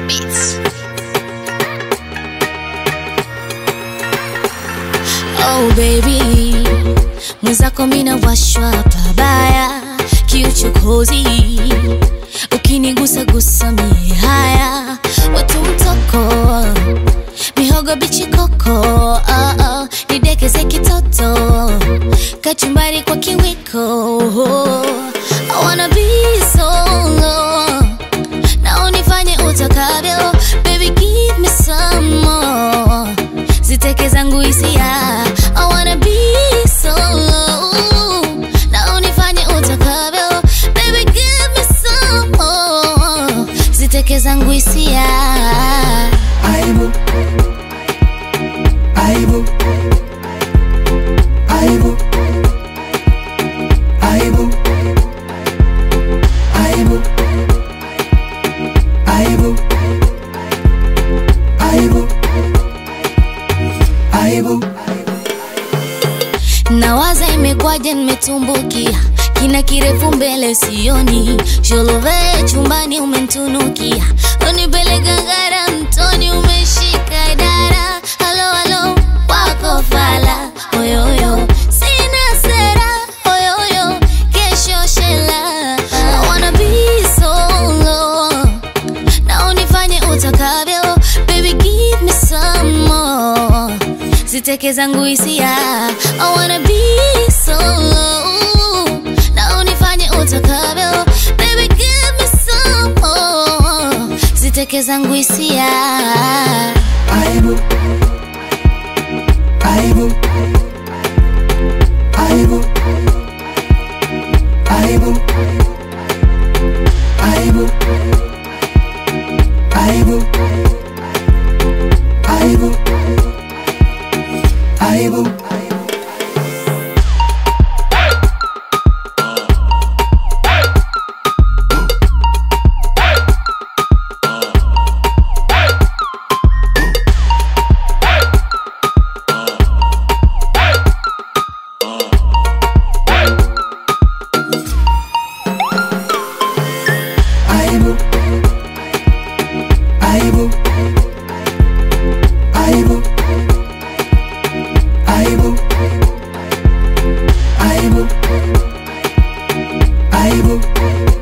Beats. Oh baby, mwenzako mina washwa pabaya, kiuchokozi ukinigusa gusa mie haya, watu mtoko mihogo bichi koko oh, oh, nidekeze kitoto kachumbari kwa kiwiko I wanna be solo na unifanye utakavyo baby give me some more ziteke zangu hisia I wanna be solo na unifanye utakavyo baby give me some more ziteke zangu hisia Aibu Aibu Aibu Aibu Aibu Aibu Aibu Aibu nawaza imekwaje nimetumbukia kina kirefu mbele sioni sholove chumbani umentunukia unipeleka ngara mtoni umeshika dara halo halo wako fala oyoyo sina sera oyoyo kesho shela I wanna be solo na unifanye utakavyo baby give me some more ziteke zangu hisia I wanna be solo na unifanye utakavyo baby give me some more ziteke zangu hisia Aibu Aibu Aibu Aibu Aibu Aibu Aibu Aibu Aibu Aibu Aibu Aibu Aibu Aibu